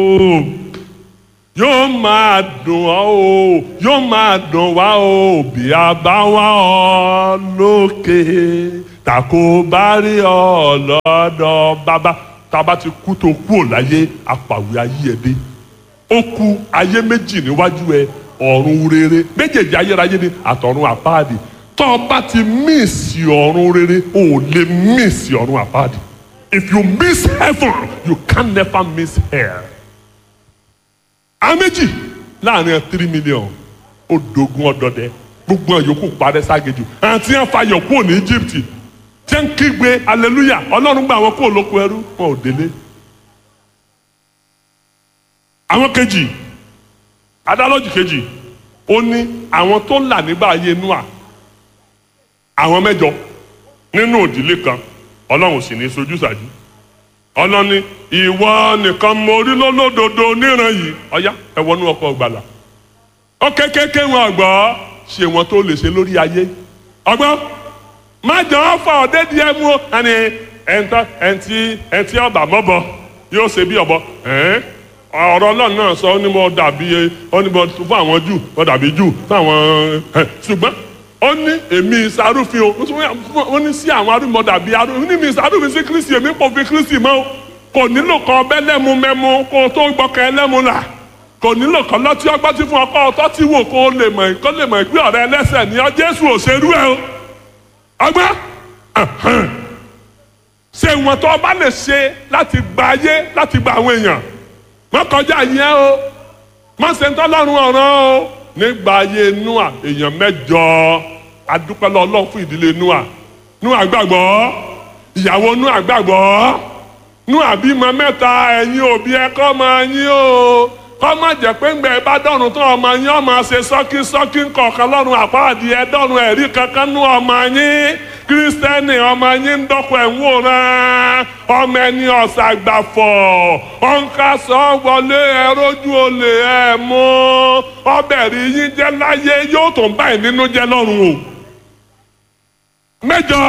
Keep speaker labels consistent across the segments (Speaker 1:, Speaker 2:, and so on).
Speaker 1: yóò máa dùn ọ́ o yóò máa dùn wá o bí a bá wá ọ lókè tàkó bá rí ọ lọ́dọ̀ bàbá tába ti kú tó kú ò láyé apàwé ayé ẹ dé ó kú ayé méjì níwájú ẹ ọ̀run rere méjèèjì ayérayé ni àtọ̀run àpáàdì tó o bá ti míìsì ọ̀run rere o ò lè míìsì ọ̀run àpáàdì if you miss heaven you can never miss hell àwọn méjì láàrin three million ó dogun ọdọdẹ gbogbo àyòkù parẹ́ ságejù àti ẹ̀ fàyọ̀ kúrò ní Egypt tí ń kígbe hallelujah ọlọ́run gba àwọn kúrò lóko ẹrú wọn ò délé. àwọn kejì adálọ́jì kejì ó ní àwọn tó là nígbà ayé Nóà àwọn mẹ́jọ nínú òdìlé kan ọlọ́run sì ní sojú ṣáájú ọlọ́ni ìwọ nìkan mo rí lólódodo níran yìí ọ̀yá ẹ wọnú ọkọ̀ gbàlà ó kékeré wọn ọgbọ́ ṣe wọn tó lè ṣe lórí ayé ọgbọ́n má jọ ọ́ fà ọ́ dédìí ẹ mú ọ ẹni ẹ̀ńtọ́ ẹ̀ńtí ẹ̀ńtí ọba mọ́bọ yóò ṣe bí ọ̀bọ ọ̀rọ̀ ọlọ́run náà sọ ọ́ ní mo dàbí ọ́ ní mo fún àwọn jù mo dàbí jù fún àwọn ṣùgbọ́n ó ní èmi ìsarúfin o ó ní sí àwọn arúgbó dàbí arúgbó ní mi ìsarúfin sí kristi èmi kò fi kristi mọ́ o kò nílò kan ọbẹ̀ lẹ́mu mẹ́mu kó o tó gbọ́kẹ́ ẹlẹ́mu là kò nílò kan lọ́tí ọgbọ́n tí fún ọkọ ọtọ́ tí wò kó o lè mọ̀ kó lè mọ̀ pé ọ̀rẹ́ ẹlẹ́sẹ̀ ni ọ jésù òṣèlú ẹ o ọgbọ́n ṣe ìwọ̀n tó o bá lè ṣe láti gba ayé láti gba àwọn èèyàn má kọjá yẹn o má ṣe ń tọ́lọ́run ọ̀ràn o nígbà ayé Nóà èèyàn mẹ́jọ adúpẹ́ lọ Ọlọ́run fún ìdílé Nóà Nóà gbàgbọ́ ìyàwó Nóà gbàgbọ́ Nóà bímọ mẹ́ta ẹ̀yin òbí ẹ kọ́ ọmọ yín o kọ́ má jẹ́ pé ńgbẹ́ bá dọ̀rùn tán ọmọ yín ọmọ ṣe sọ́kí sọ́kí kọ̀ọ̀kan lọ́rùn àpáàdì ẹ dọ̀rùn ẹ̀rí kankan nú ọmọ yín kírísítẹ́nì ọmọ yín ń dọ́kọ̀ ẹ̀ ń wòran ọmọ ẹni ọ̀sàgbàfọ̀ ọ̀nkasọ̀ wọlé ẹrójú olè ẹ̀ mú ọbẹ̀ rí yín jẹ́ láyé yóò tó ń báyìí nínú jẹ́ lọ́rùn o. mẹ́jọ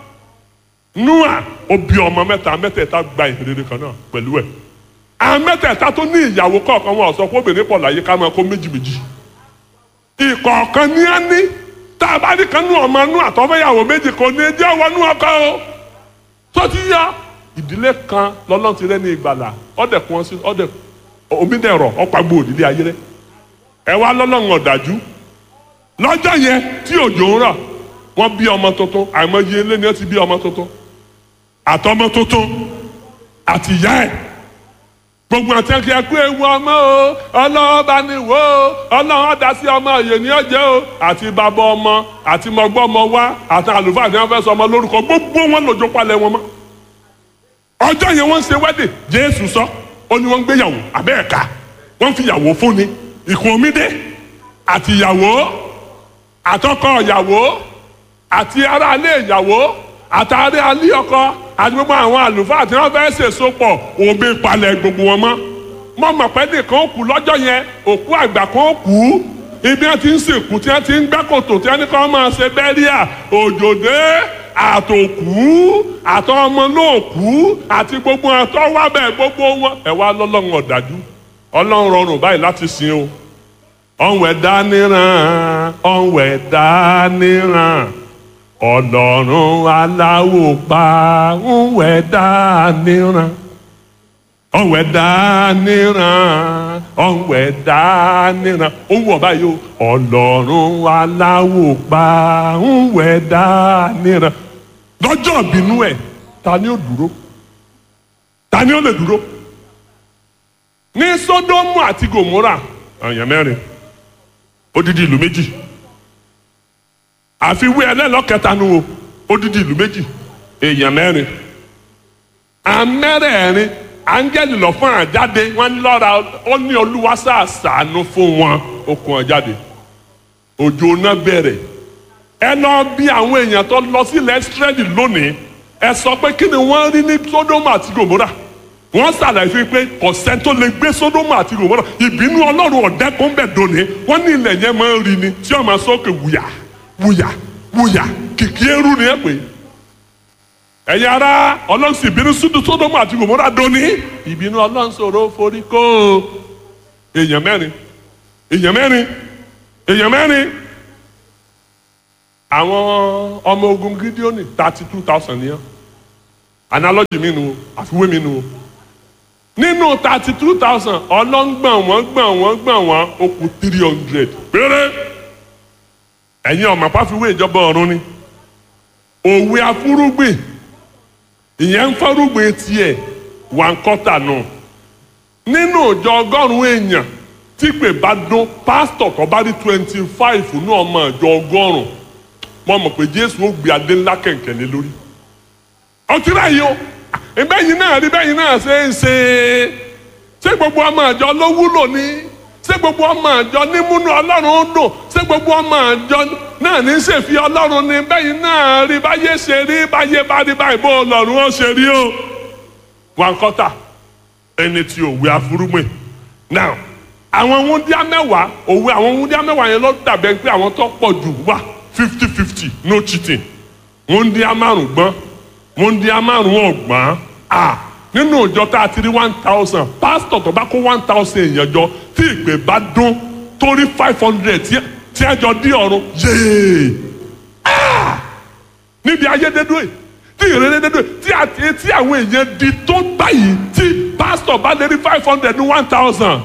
Speaker 1: Nóà ó bí ọmọ mẹ́ta mẹ́tẹ̀ẹ̀ta gba ìhìnrere kan náà pẹ̀lú ẹ̀ àwọn mẹ́tẹ̀ẹ̀ta tó ní ìyàwó kọ̀ọ̀kan wọn sọ pé obìnrin pọ̀ láyé ká máa kó méjì méjì ìkọ̀ọ̀kan ní á ní tá a bá ní kan nú ọmọ nú àtọ́fẹ́yàwó méjì kò ní jẹ́ ọwọ́ nú ọkọ o tó ti yá ìdílé kan lọ́lọ́run ti rẹ́ ní ìgbàlà ọ̀dẹ̀ kún ọ sí ọ̀dẹ̀ omídẹ̀rọ̀ ọ̀pàgbò òdílé ayé rẹ̀ ẹ wá lọ́lọ́run ọ̀dájú lọ́jọ́ yẹn tí òjò ń rọ̀ wọ́n bí ọmọ tuntun àìmọye ilé ni wọ́n ti bí ọmọ tuntun àtọmọ tuntun àti ìyá ẹ̀ gbogbo àti ẹkẹ ẹkú ewu ọmọ o ọlọ́wọ́ bá ní wò ó ọlọ́wọ́ dá sí ọmọ òye ní ọjẹ́ o àti bàbá ọmọ àti mọ̀gbọ́ ọmọ wa àti àlùfáà tí wọ́n fẹ́ sọ ọmọ lórúkọ gbogbo wọn lòjó palẹ̀ wọn mọ́. ọjọ́ yẹn wọ́n ń ṣe wẹ́dẹ̀ jésù sọ ó ní wọ́n ń gbéyàwó abẹ́ẹ̀ka wọ́n fi yàwó fún ni ìkùn omídé àti ìyàwó àtọkọ ìyàwó àti aráalé ìyàwó àtàrí alẹ́ ọkọ àti gbogbo àwọn àlùfáà tí wọ́n fẹ́ẹ́ ṣèso pọ̀ òbí palẹ̀ gbogbo wọn mọ́ mọ́ mọ̀ pé nìkan ó kú lọ́jọ́ yẹn òkú àgbà kan ó kú ibi wọn ti ń sìnkú tí wọn ti ń gbẹ́ kòtò tí wọn ní kọ́ máa ṣe bẹ́ríà òjòdè àtòkú àtọmọ náà kú àti gbogbo àtọwábẹ̀ gbogbo wọn ẹ wá lọ́lọ́run ọ̀dájú ọlọ́run rọrùn báyìí láti sìn o ọ̀nwẹ̀ dáníran ọ̀nwẹ̀ dáníran ọlọ́run aláwò pa ńwẹ̀ dáníran ọ̀wẹ̀ dáníran ọ̀wẹ̀ dáníran ó wọ̀ báyìí o ọlọ́run aláwò pa ńwẹ̀ dáníran lọ́jọ́ ìbínú ẹ̀ ta ni ó dúró ta ni ó lè dúró ní Sódómù àti Gòmórà èèyàn mẹ́rin odidi ìlú méjì àfiwé ẹlẹ́lọ́kẹta nu o odidi ìlú méjì èèyàn mẹ́rin amẹ́rẹ̀ẹ̀rin áńgẹ́lì lọ fún àjáde wọ́n ní lọ́ra ó ní olúwa sàṣàánú fún wọn ó kún ọ jáde òjò náà bẹ̀rẹ̀ ẹ lọ bí àwọn èèyàn tó lọ sílẹ̀ Ísírẹ́lì lónìí ẹ sọ pé kí ni wọ́n rí ní Sódómù àti Gòmórà wọ́n ṣàlàyé fún pé kọ̀sẹ́ tó lè gbé Sódómù àti Gòmórà ìbínú ọlọ́run ọ̀dẹ́kùn bẹ̀ dòní wọ́n ní ilẹ̀ yẹn máa ń rí ni tí wọ́n máa sọ́kè wùyà wùyà wùyà kìkì eru ni ẹ pè ẹ̀yin ará ọlọ́run sì bínú súdù sódòmù àti gòmórà dóní ìbínú ọlọ́run sọ̀rọ̀ forí kó èèyàn mẹ́rin èèyàn mẹ́rin èèyàn mẹ́rin àwọn ọmọ ogun gídíọ́nì thirty two thousand nìyẹn analogy mi nu o àfiwé mi nu o nínú thirty two thousand ọlọ́ngbọ̀n wọ́n gbọ̀n wọ́n gbọ̀n wọ́n ó kù three hundred péré ẹ̀yin ọ̀mà pàfiwé ìjọba ọ̀run ni òwe afúrúgbìn ìyẹn ń fọ́rúgbìn tiẹ̀ wà ń kọ́tà nù nínú ìjọ ọgọ́rùn-ún èèyàn tí pè bá dún pásítọ̀ tó bá rí twenty five ní ọmọ ìjọ ọgọ́rùn-ún mo mọ̀ pé jésù ó gbé adé ńlá kẹ̀kẹ́ lé lórí ọtí ráyé o ìbẹ́yìn náà rí bẹ́yìn náà ṣe ń ṣe ṣé gbogbo ọmọ àjọ ló wúlò ní ṣé gbogbo ọmọ àjọ ní múnú ọlọ́run ń dùn ṣé gbogbo ọmọ àjọ náà ní ṣèfi ọlọ́run ní bẹ́yìn náà rí báyé ṣe rí báyé bá rí báyìí bó ọlọ́run ó ṣe rí o. wọn kọ́tà ẹni tí òwe afúrúmọ̀ now àwọn wúndíá mẹ́wàá òwe àwọn wúndíá mẹ́wàá yẹn ló dàbẹ̀ pé àwọn tó pọ̀ jù wà fifty fifty no cheating wúndíá márùn gbọ́n wọ́n di amárùn ọ̀gbọ́n a nínú ìjọ tá a ti rí one thousand pásítọ̀ tó bá kó one thousand èèyàn jọ tí ìpè bá dún tó rí five hundred tí ẹ jọ dí ọ̀run yéé níbi ayédèdúwè tí ìrẹ́lẹ́dẹ́dúwè tí àti tí àwọn èèyàn di tó báyìí tí pásítọ̀ bá lè rí five hundred ní one thousand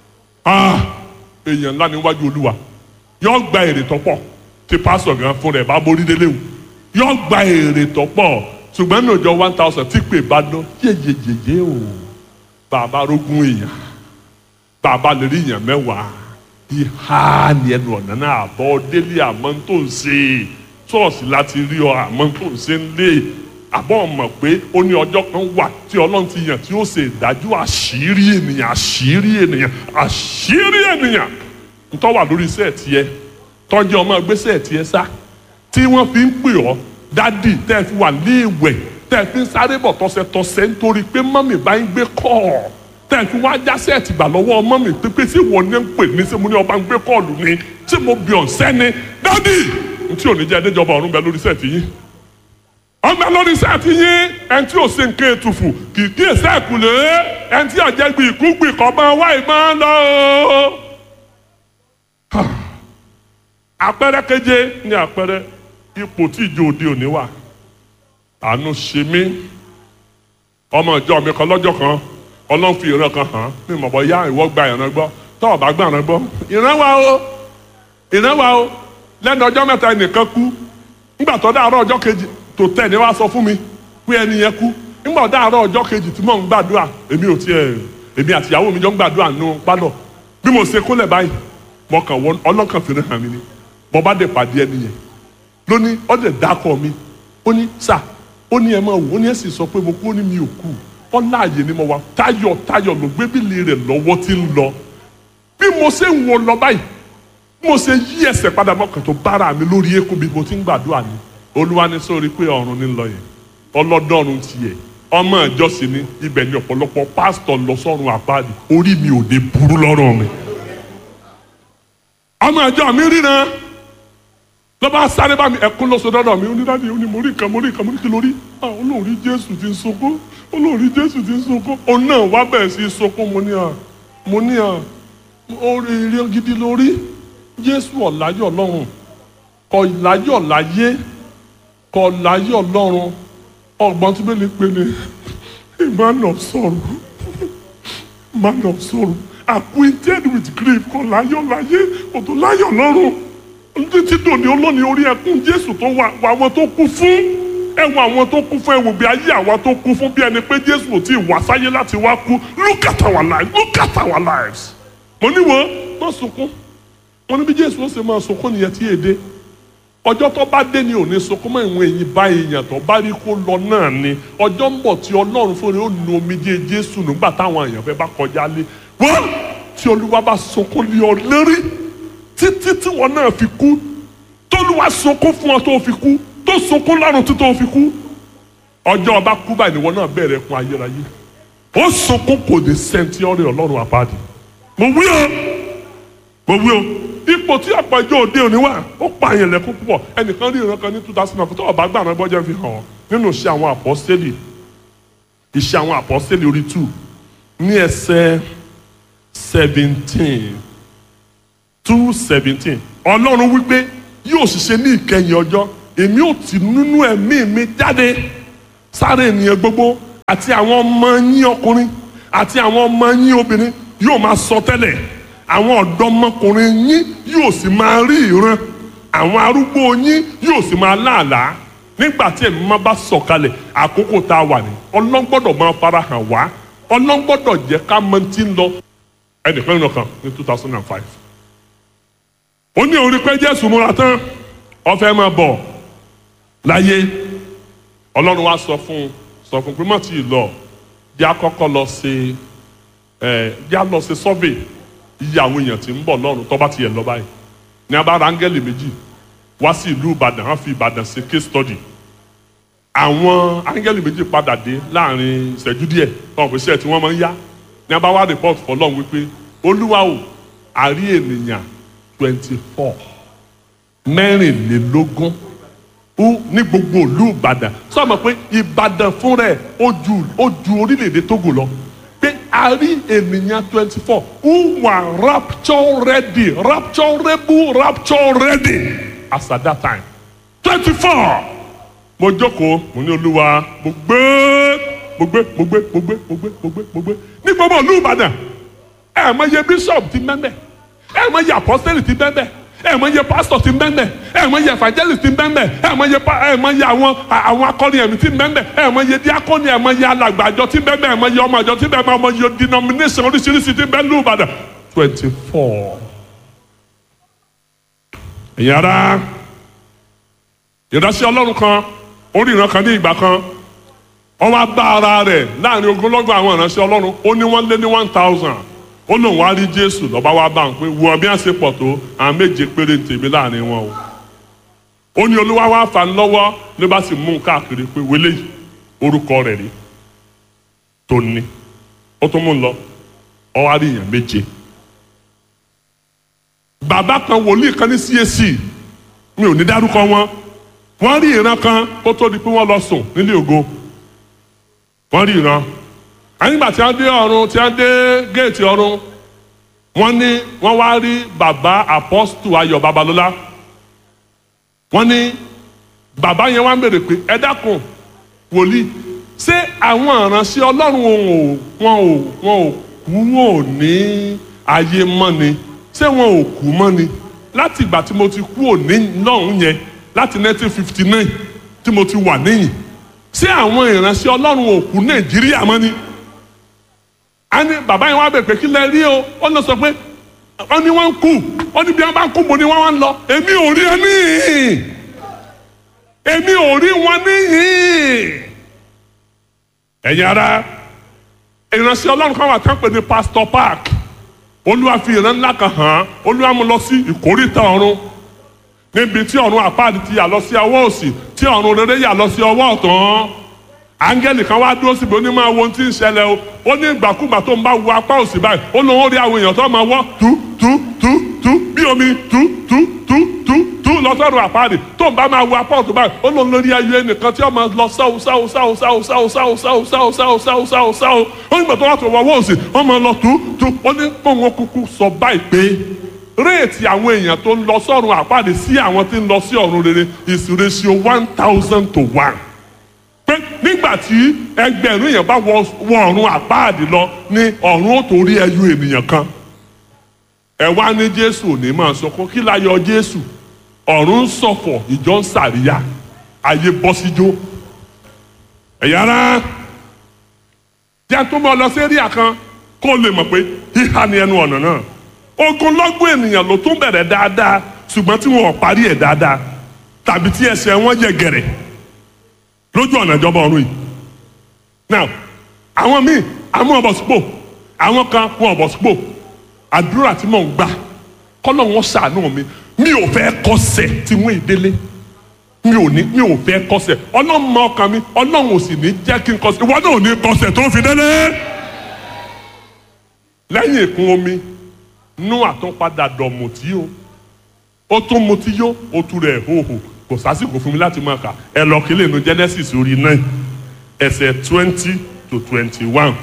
Speaker 1: èèyàn ńlá níwájú olúwa yóò gba èrè tó pọ̀ tí pásítọ̀ gan fún rẹ̀ bá borí délé wò yóò gba èrè tó pọ̀ ṣùgbọ́n ní ọjọ́ one thousand tí pè bá dán yéyeyeye o bàbá rógún èèyàn bàbá lè rí èèyàn mẹ́wàá ìhà ni ẹnu ọ̀nà náà àbọ̀ délé àmọ́ tó ń ṣe ṣọ́ọ̀ṣì láti rí ọ àmọ́ tó ń ṣe ń lé àbọ̀ mọ̀ pé ó ní ọjọ́ kan wà tí ọlọ́run ti yàn tí ó ṣe ìdájọ́ àṣírí ènìyàn àṣírí ènìyàn àṣírí ènìyàn ntọ́ wà lórí iṣẹ́ tiẹ̀ tọ́jú ọmọ gbèsè tiẹ̀ sá tí wọ́n fi ń pè ọ́ dádì tẹ́ ẹ fi wà ní ìwẹ̀ tẹ́ ẹ fi ń sáré bọ̀ tọ́sẹ̀tọ́sẹ̀ nítorí pé mọ́mì bá ń gbé kọ́ tẹ́ ẹ fi wá jásẹ̀ tìgbà lọ́wọ́ mọ́mì pípé tí ìwọ ní ń pè ní sẹ́mu ní ọba ń gbé kọ́ọ̀lù ni tí mo bì ọ̀ sẹ́ni dádì tí ò ní jẹ́ ẹdẹ́jọba ọ̀run bẹ lórí sẹ́ẹ̀tì yín ọgbà lórí sẹ́ẹ̀tì yín ẹni tí ò ṣe nǹkan ètùfù kì í kí èsẹ́ ẹ̀kúlé ẹni tí ọ̀jẹ̀gbì ìkúgbì kọ́ máa wá ìmọ̀ lọ. àpẹẹrẹ keje ní àpẹẹrẹ ipò tí ìjọ òde òní wà àánú ṣe mí ọmọ ìjọ mi kan lọ́jọ́ kan ọlọ́run fi ìran kan hàn mí mọ̀ bọ́ yá ìwọ gba ìran gbọ́ tọ́ ọ̀bá gba ìran gbọ́ ìran wa o ìran wa o lẹ́nu ọjọ́ mẹ́ta ẹnìkan kú nígbà tó dáàárọ̀ ọjọ́ kejì tó tẹ̀ ní wá sọ fún mi pé ẹni yẹn kú nígbà dáàárọ̀ ọjọ́ kejì tí mò ń gbàdúrà èmi ò tiẹ̀ èmi àtìyàwó mi jọ ń gbàdúrà nù pálọ̀ bí mo ṣe kúnlẹ̀ báyìí mo kàn wọ ọlọ́kàn fi hàn mí ni mo bá dé pàdé ẹni yẹn lóní ọdẹ dákọ mi ó ní sà ó ní ẹ máa wò ó ní ẹ sì sọ pé mo kú ó ní mi ò kú ọlá àyè ni mo wà táyọ̀ táyọ̀ ló gbé bílì rẹ̀ lọ́wọ́ tí ń lọ bí mo ṣe ń wo lọ báyìí bí mo ṣe yí ẹsẹ̀ padà mọ́kàn tó bára mi lórí eékún bí mo ti ń gbàdúrà ni olúwa ní sórí pé ọ̀run ní lọ yẹn ọlọ́dọ́run tiẹ̀ ọmọ ìjọsìn ni ibẹ̀ ni ọ̀pọ̀lọpọ̀ pásítọ̀ lọ sọ́run àpáàdì orí mi ò dé burú lọ́rùn mi ọmọ ìjọ mi ríran lọ́ba sáré bá mi ẹ̀kún lọ́sọ dọ́dọ̀ mi onídàájú ó ní mo rí nǹkan mo rí nǹkan mo rí kí lórí olóòrí jésù ti ń sunkún olóòrí jésù ti ń sunkún òun náà wá bẹ̀rẹ̀ sí í sunkún mo ní à mo ní à orí eré gidi lórí jésù ọ̀láyọ̀ lọ́run kọ̀ láyọ̀ láyé kọ̀ láyọ̀ lọ́run ọgbọ́n tí bẹ́ẹ̀ lè pe ni a man of sorrow man of sorrow acquainted with grief kọ̀ láyọ̀ láyé kò láyọ̀ lọ́run títí dòní olóni orí ẹkún jésù tó wà wà àwọn tó kú fún ẹwọ àwọn tó kú fún ẹwọ bí ayé àwa tó kú fún bí ẹni pé jésù ò tí ì wá sáyé láti wá kú look at our lives look at our lives. mo ní wo má sunkún mo ní bí jésù ó ṣe máa sunkún nìyẹn tí èdè ọjọ́ tó bá dé ni ò ní sunkún mọ́ ìwọ̀n èyí bá èèyàn tó bá rí kó lọ náà ni ọjọ́ ń bọ̀ tí ọlọ́run fúnra ó nu omijé jésù nígbà táwọn èèyàn fẹ́ bá kọjá lé wọ́n tí olúwa bá sunkún lé ọ lérí títí tí wọn náà fi kú tólúwa sunkún fún ọ tó fi kú tó sunkún lọ́rùn tí tó fi kú ọjọ́ ọba kú báyìí ni wọn náà bẹ̀rẹ̀ kún ayérayé ó sunkún kò dé sẹ́ńtì ọ̀rẹ́ ọlọ́run àpáàdì mo wí o mo wí o ipò tí àpàjọ òde òní wà ó pa àyàn lẹ́kún púpọ̀ ẹnìkan rí ìran kan ní two thousand and four tó ọba gbàrán bọ́jà fi hàn ọ́ nínú iṣẹ́ àwọn àpọ́sítélì iṣẹ́ àwọn àpọ́sítélì orí two ní ẹsẹ̀ seventeen two seventeen ọlọ́run wípé yóò ṣiṣẹ́ ní ìkẹyìn ọjọ́ èmi ò tì nínú ẹ̀mí mi jáde sáré ènìyàn gbogbo àti àwọn ọmọ yín ọkùnrin àti àwọn ọmọ yín obìnrin yóò máa sọ tẹ́lẹ̀ àwọn ọ̀dọ́mọkùnrin yín yóò sì máa rí ìran àwọn arúgbó yín yóò sì máa láàlá nígbà tí ẹ̀mí máa bá sọ̀kalẹ̀ àkókò tá a wà ní ọlọ́gbọ́dọ̀ máa farahàn wá ọlọ́gbọ́dọ̀ jẹ́ ká mọ tí ń lọ ẹnìkan nínú kan ní two thousand and five ó ní orí pé Jésù múra tán ó fẹ́ máa bọ̀ láyé ọlọ́run wa sọ fún sọ fún pé má tí ì lọ jẹ́ àkọ́kọ́ lọ ṣe ẹ̀ jẹ́ à lọ ṣe survey iye àwọn èèyàn tí ń bọ̀ lọ́run tó bá ti yẹ lọ báyìí ní abára áńgẹ́lì méjì wá sí ìlú Ìbàdàn wọ́n fi Ìbàdàn ṣe case study àwọn áńgẹ́lì méjì padà dé láàrin ìṣẹ́jú díẹ̀ tọ́wọ́n pèsè ẹ̀ tí wọ́n máa ń yá ní abáwá report fọlọ́run wípé olúwa o àrí ènìyàn twenty four mẹ́rìnlélógún ó ní gbogbo ìlú ìbàdàn sọ ma pé ìbàdàn fún rẹ̀ ó ju ó ju orílẹ̀-èdè tógò lọ pé a rí ènìyàn twenty four who were rapture ready rapturable rapture ready as at that time twenty four mo jókòó mo ní olúwa mo gbé mo gbé mo gbé mo gbé mo gbé mo gbé mo gbé ní gbogbo ìlú ìbàdàn ẹ mọ iye bishop ti mẹ́mẹ́ ẹ mọ iye apostoli ti mẹ́mẹ́ ẹ mọ iye pastor ti mẹ́mẹ́ ẹ mọ iye evangelist ti mẹ́mẹ́ ẹ mọ iye pa ẹ mọ iye àwọn àwọn akọni ẹ̀mí ti mẹ́mẹ́ ẹ mọ iye diakoni ẹ mọ iye alàgbàjọ ti mẹ́mẹ́ ẹ mọ iye ọmọ àjọ ti mẹ́mẹ́ ẹ mọ iye denomination oríṣiríṣi ti mẹ́ lù Ìbàdàn twenty four. ẹ̀yin ara ìránṣẹ́ ọlọ́run kan orí ìran kan ní ìgbà kan wọ́n wá bá ara rẹ̀ láàrin ogunlọ́gọ̀ àwọn ìránṣẹ́ ọlọ́run ó ní wọ́n lé ní one thousand ó lóun wá rí jésù lọ́ba wá bá ń pé wo bí wọ́n ṣe pọ̀ tó àwọn méje péré ń tèmi láàrin wọn o ó ní olúwa wá fà ń lọ́wọ́ ló bá sì mú un káàkiri pé wọlé yìí orúkọ rẹ̀ rí tó ní ó tún mú un lọ ọ wá rí èèyàn méje bàbá kan wòlíì kan ní CAC mi ò ní dárúkọ wọn wọ́n rí ìran kan kó tó di pé wọ́n lọ sùn nílé ògo wọ́n rí ìran àyìnbá tí wọ́n dé ọ̀run tí wọ́n dé géètì ọ̀run wọ́n ní wọ́n wá rí bàbá apọ́stù ayọ̀ babalọ́lá wọ́n ní bàbá yẹn wá ń bèrè pé ẹ dákun wòlíì ṣé àwọn ìránṣẹ́ ọlọ́run wọn ò wọn ò wọn ò kú wọn ò ní ayé mọ́ ni ṣé wọn ò kú mọ́ ni láti ìgbà tí mo ti kú òní lọ́hùn yẹn láti 1959 tí mo ti wà níyìn ṣé àwọn ìránṣẹ́ ọlọ́run ò kú nàìjíríà mọ́ ni a ní bàbá yẹn wá bẹ̀ pé kí lẹ rí o ó lọ sọ pé wọ́n ní wọ́n ń kú wọ́n ní bí wọ́n bá ń kú mo ní wọ́n wá ń lọ èmi ò rí ẹ níhìn èmi ò rí wọn níhìn ẹ̀yin ara ìránṣẹ́ ọlọ́run kan wà tán pè ní pastor park olúwa fi ìran ńlá kan hàn án olúwa mú lọ sí ìkórìtà ọ̀run níbi tí ọ̀run àpáàdì ti yà lọ sí ọwọ́ òsì tí ọ̀run rere yà lọ sí ọwọ́ ọ̀tún áńgẹ́lì kan wá dúró síbi ó ní máa wo ohun tí ń ṣẹlẹ̀ o ó ní ìgbàkúgbà tó ń bá wo apá òsì báyìí ó lóun ó rí àwọn èèyàn tó máa wọ́ tú tú tú tú bí omi tú tú tú tú tú lọ́sọ̀rọ̀ àpáàdì tó ń bá máa wo apá òsì báyìí ó lóun lórí ayé ẹnìkan tí ó máa lọ sáwó sáwó sáwó sáwó sáwó sáwó sáwó sáwó sáwó sáwó sáwó sáwó ó ní gbàtọ́ wá tó wọ́wọ́ òsì ó máa lọ tú tú ó ní pòun kúkú sọ báyìí pé réètì àwọn èèyàn tó ń lọ sọ́run àpáàdé sí àwọn tí ń lọ sí ọ̀run rere is ratio one thousand to one. pé nígbà tí ẹgbẹ̀rún èèyàn bá wọ ọ̀run àpáàdé lọ ní ọ̀run ó tó rí ẹyọ ènìyàn kan. ẹ wá ní jésù ò ní máa sọ kó kí la yọ jésù ọ̀run ń ṣọ̀fọ̀ ìjọ ń sàríyá ayé bọ́ síjó. ẹ̀yà rán jẹ́ tó mọ́ lọ sí eréà kan kó lè mọ̀ pé híhá ni ẹnu ọ̀nà náà ogunlọ́gbọ̀n ènìyàn ló tún bẹ̀rẹ̀ dáadáa ṣùgbọ́n tí wọn ò parí ẹ̀ dáadáa tàbí tí ẹsẹ̀ wọn yẹ gẹ̀rẹ̀ lójú ọ̀nà ìjọba ọ̀run yìí. now àwọn míì àwọn ọ̀bọ̀ sípò àwọn kan wọn ọ̀bọ̀ sípò àdúrà tí mò ń gbà kọ́lọ̀ wọn ṣàánú mi mi ò fẹ́ kọsẹ̀ tí wọ́n ìdélé mi ò ní mi ò fẹ́ kọsẹ̀ ọlọ́run mọ ọkàn mi ọlọ́run ò sì ní jẹ́ kí n kọsẹ̀ ìwọ náà ò ní kọsẹ̀ tó fi délé lẹ́yìn ìkún omi nú àtúnpadà dọ̀ mùtí o ó tún mutí yó ó tu rẹ̀ hóhò kò kò sásìkò fún mi láti máa kà ẹ lọ kílè nu Genesis orí nine ẹsẹ̀ twenty to twenty one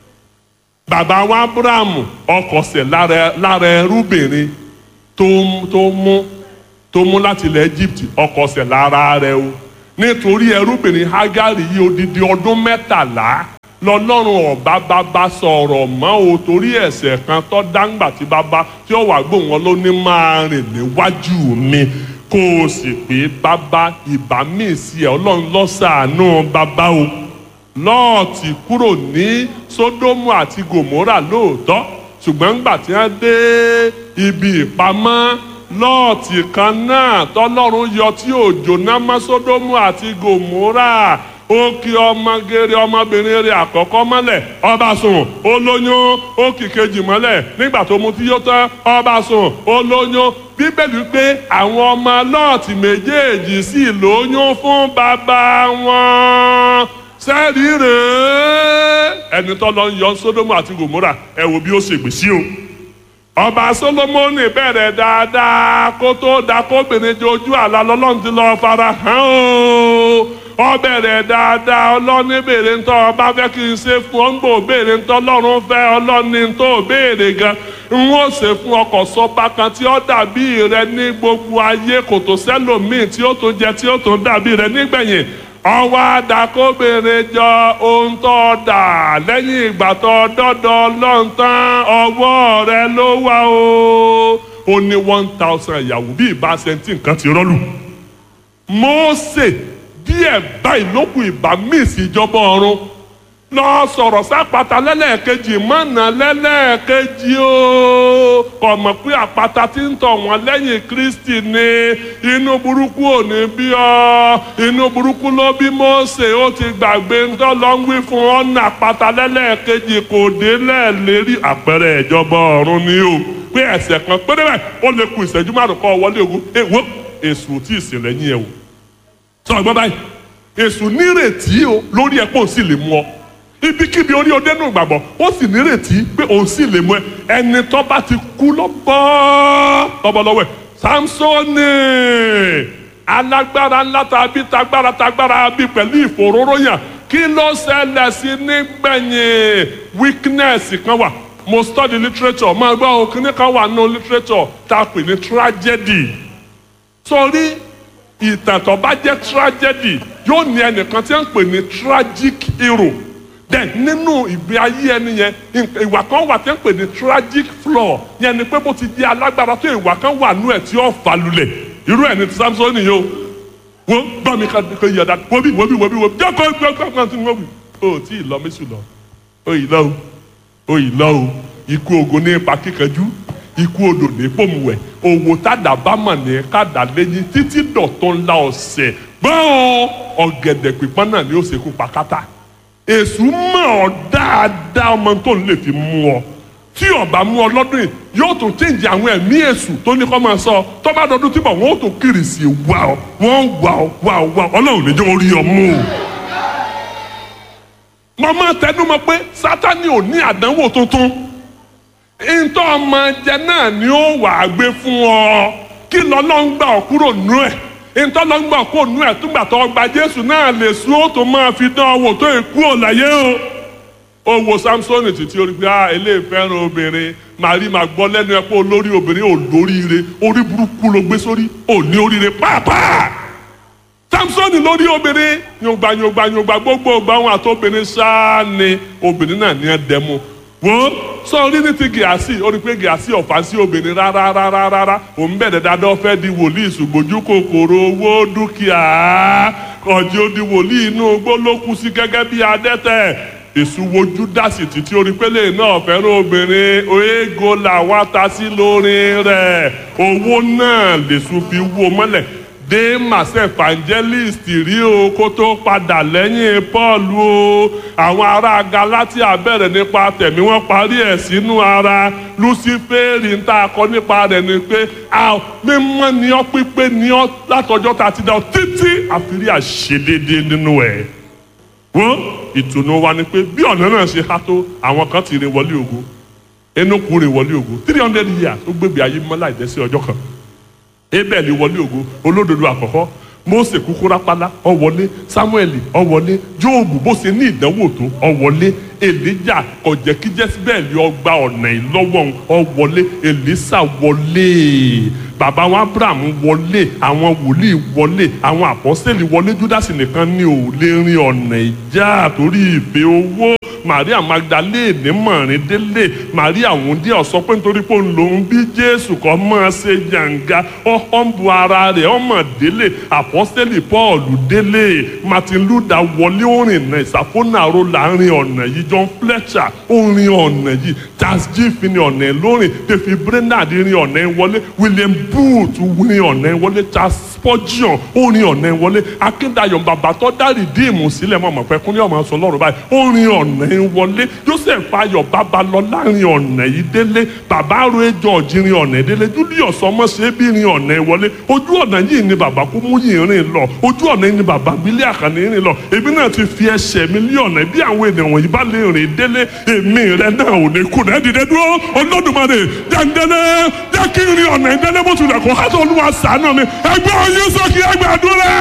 Speaker 1: bàbá wa Abrahamu ọkọ̀sẹ̀ lára lára ẹrúbìnrin tó tó mú tó mú láti ilẹ̀ Egypt ọkọ̀sẹ̀ lára rẹ̀ o nítorí ẹrúbìnrin Hagari yìí odidi ọdún mẹ́tàlá lọ́lọ́run ọba bàbá sọ̀rọ̀ mọ́ o torí ẹ̀ṣẹ̀ kan tó dáńgbà tí bàbá tí ó wà gbóhùn wọn ló ní máa rìn níwájú mi kó o sì pé bàbá ìbá mi sí ẹ ọlọ́run lọ́sàánú bàbá o lọ́ọ̀tì kúrò ní sódómù àti gòmórà lóòótọ́ ṣùgbọ́n ńgbà tí wọ́n dé ibi ìpamọ́ lọ́ọ̀tì kan náà tọ́lọ́run yọ tí òjò náà mọ́ sódómù àti gòmórà ó kí ọmọgèrè ọmọbìnrin rẹ̀ àkọ́kọ́ mọ́lẹ̀ ọba sùn ó lóyún ó kì kejì mọ́lẹ̀ nígbà tó mu tí yó tán ọba sùn ó lóyún bíbélì pé àwọn ọmọ lọ́ọ̀tì méjèèjì sì lóyún fún bàbá wọn sẹ́ẹ̀rì rèé ẹni tó lọ ń yọ sódómù àti gòmórà ẹ wo bí ó ṣègbè sí o ọba solomoni bẹ̀rẹ̀ dáadáa kó tó da kóbìnrin jojú àlá lọ́lọ́run ti lọ́ọ́ fara hàn o ọ bẹ̀rẹ̀ dáadáa ọlọ́ni béèrè ń tọ́ ọba fẹ́ kí n ṣe fún ọ ń gbò béèrè ń tọ́ ọlọ́run fẹ́ ọlọ́ni tó béèrè gan n ó ṣe fún ọkọ̀ sọba kan tí ó dàbí rẹ ní gbogbo ayé kò tó sẹ́lòmíì tí ó tún jẹ tí ó tún dàbí rẹ nígbẹ̀yìn ọwọ́ àdàkóbìnrin jọ ohun tó dà lẹ́yìn ìgbà tó dọ́dọ̀ lọ́ntàn ọwọ́ rẹ ló wà o ó ní one thousand ìyàwó bí ìbá sẹ́ńtì nǹkan ti rọ́lù Mósè díẹ̀ báyìí ló kù ìbá míìsì ìjọba ọ̀run lọ sọ̀rọ̀ sápàtà lẹ́lẹ́ẹ̀kejì mọ̀nà lẹ́lẹ́ẹ̀kejì o kò mọ̀ pé àpáta tí ń tọ̀ wọ́n lẹ́yìn Kristi ni inú burúkú ò ní bí ọ inú burúkú ló bí Mósè ó ti gbàgbé ńtọ́ lọ ń wí fún ọ̀nà àpáta lẹ́lẹ́ẹ̀kejì kò dé lẹ́ẹ̀lérí àpẹẹrẹ ìjọba ọ̀run ni o pé ẹ̀ṣẹ̀ kan péré báyìí ó lè ku ìṣẹ́jú márùn kọ́ wọlé ogun èwo èṣù tí ì sìn lẹ́yìn ẹ̀ wò sọ ọgbọ́n báyìí èṣù nírètí o lórí ẹ̀ pé òun sì lè mú ọ ibikíbi orí ọdẹ nù gbàgbọ́ ó sì nírètí pé òun sì lè mú ẹ ẹni tó bá ti kú lọ́bọ́ lọ́bọ́lọ́wọ́ ẹ̀ Sámsónì alágbára ńlá tàbí tagbára tagbára bí pẹ̀lú ìfòróróyàn kí ló ṣẹlẹ̀ sí nígbẹ̀yìn weakness kan wà mo study literature máa gbọ́ ohun kíní kan wà nínú literature tá a pè ní tragedy sórí ìtàn tó bá jẹ́ tragedy yóò ní ẹnìkan tí wọ́n ń pè ní tragic hero then nínú ìgbé ayé ẹni yẹn ìwà kan wà tí wọ́n ń pè ní tragic flaw yẹn ni pé bó ti di alágbára tó ìwà kan wà nú ẹ̀ tí ó fà lulẹ̀ irú ẹ̀ ní ti Samson yìí o wo gbọ́ mi ká kó yọ̀dá wóbi wóbi wóbi wóbi jẹ́ kó gbọ́ gbọ́ gbọ́ tí wóbi o tí ì lọ mẹ́sù lọ o ì lọ o o ì lọ o ikú ogun ní ipa kíkanjú ikú odò ní pòmùwẹ̀ òwò tàdá bá mọ̀ ní kàdá lẹ́yìn títí dọ̀tún la ọ̀sẹ̀ gbọ́n ọ̀gẹ̀dẹ̀ pípọ́n náà ni ó ṣekú pa kátà èṣù mọ̀ ọ́ dáadáa ọmọ tó ń lè fi mú ọ tí ọba mú ọ lọ́dún yìí yóò tún change àwọn ẹ̀mí èṣù tó ní kọ́ máa sọ tó bá dọdún tí bọ̀ wọ́n ó tún kiri sí i wá ọ wọ́n wà ọ wà ọ wà ọ ọlọ́run lè jẹ́ orí ọ mú o. mo máa tẹnu mọ́ pé sátani ò ní àdánwò tuntun ntọ́ ọmọ jẹ náà ni ó wà á gbé fún ọ kí lọ́lọ́ ń gbà ọ kúrò nú ẹ̀ ntọ́ lọ́ ń gbà ọ kúrò nú ẹ̀ túgbà tó gba jésù náà lè sún ó tó máa fi dán ọ wò tó ìkú ò láyé o ó wo samsoni títí orí pé ah eléyìí fẹ́ràn obìnrin màrí màá gbọ́ lẹ́nu ẹ̀ pé olórí obìnrin ò lóríire orí burúkú ló gbé sórí ò ní oríire pàápàá samsoni lórí obìnrin yòǹgbà yòǹgbà yòǹgbà gbogbo ọgbà wọn àti obìnrin sáà ni obìnrin náà ní ẹ dẹmu wo sọ orí ní ti gíásì ó rí pé gíásì ọ̀fà sí obìnrin rárá rárá rárá òun bẹ̀rẹ̀ dáadáa fẹ́ di wòlíì ṣùgbọ́jú kòkòrò owó dúkìá ọ̀jẹ̀ di wòlíì inú igbó ló kú sí gẹ́gẹ́ bí adẹ́tẹ̀ èṣù wojú dásì títí orí pélé náà fẹ́ràn obìnrin oégo làwọn ta sí lórí rẹ̀ owó náà lèṣù fi wó mọ́lẹ̀ demas evangelist rí o kó tó padà lẹ́yìn paul o àwọn ará galatia bẹ̀rẹ̀ nípa tẹ̀mí wọ́n parí ẹ̀ sínú ara lucifere ń tà kọ́ nípa rẹ̀ ni pé mímọ́ ni ọ́ pípé ni ọ́ látọjọ́ tá a ti dá ọ títí àfírí àṣedédé nínú ẹ̀ wọ́n ìtùnú wa ni pé bí ọ̀nà náà ṣe há tó àwọn kan ti rìn wọlé ògo enokun rìn wọlé ògo three hundred years ó gbégbé ayé mọ́ láì dẹ́sí ọjọ́ kan ebẹ́ẹ̀lì wọlé ògo olódodo àkọ́kọ́ Mósè kúkú rápálá ó wọlé Samuel ó wọlé Jóòbù bó ṣe ní ìdánwò tó ó wọlé Èlíjà kò jẹ́ kí Jésíbẹ́ẹ̀lì ó gba ọ̀nà ìlọ́wọ́ ó wọlé Èlísà wọlé bàbá wọn Abraham wọlé àwọn wòlíì wọlé àwọn àpọ́sẹ̀lì wọlé Júdásì nìkan ni ò lè rin ọ̀nà ìjà torí ìfẹ́ owó Maria Magdalene mọ̀rin délé Maria wúndí ọ̀sọ́ pé nítorí pé òun lòún bí Jésù kọ́ máa ṣe jàǹgá ọ̀hún bu ara rẹ̀ ọmọ délé àpọ́sẹ̀lì Paul délé Martin Luther wọlé orin náà ìsàfónàró láàrin ọ̀nà yìí John Fletcher orin ọ̀nà yìí Charles Giff ní ọ̀nà ẹ̀ lórin David Brainerd rin ọ̀nà ẹ̀ wọlé William Booth rin ọ̀nà ẹ̀ wọlé Charles Spurgeon orin ọ̀nà ẹ̀ wọlé Akíndayọ̀ bàbá tó dá rìdíìmù sílẹ̀ mọ̀ mọ̀ pẹ́ kúnlẹ̀ ọmọ sọ lọ́rùn báyìí orin ọ̀nà ẹ̀ wọlé Joseph Ayọ̀ Babalọ́lá rin ọ̀nà yìí délé bàbá Roe George rin ọ̀nà ẹ̀ délé Julius Ọmọṣẹ́bí rin ọ̀nà ẹ̀ wọlé ojú ọ̀nà yìí ni bàbá Kúmúyì rìn lọ ojú ọ̀nà yìí ni bàbá Bílẹ̀ Àkànní rìn lọ èmi náà ti fi ẹsẹ̀ mi lé ọ̀nà bí àwọn ènìyàn wọ̀nyí bá lè rìn délé èmi rẹ náà ò ní kú náà dìde dúró Olódùmarè jẹ́ndẹ́lẹ́ jẹ́ kí n rin ọ̀nà ìdẹ́lẹ́ bó tilẹ̀ kó hásọ̀ olúwa ṣàánú mi ẹgbẹ́ ọyún sókè ẹgbẹ́ àdúrà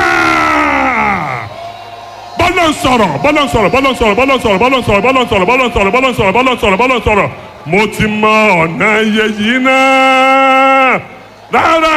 Speaker 1: bọ́lá ń sọ̀rọ̀ bọ́lá ń sọ̀rọ̀ bọ́lá ń sọ̀rọ̀ bọ́lá ń sọ̀rọ̀ bọ́lá ń sọ̀rọ̀ bọ́lá ń sọ̀rọ̀ bọ́lá ń sọ̀rọ̀ bọ́lá ń sọ̀rọ̀ bọ́lá ń sọ̀rọ̀ bọ́lá ń sọ̀rọ̀ mo ti mọ ọ̀nà iye yìí náà rárá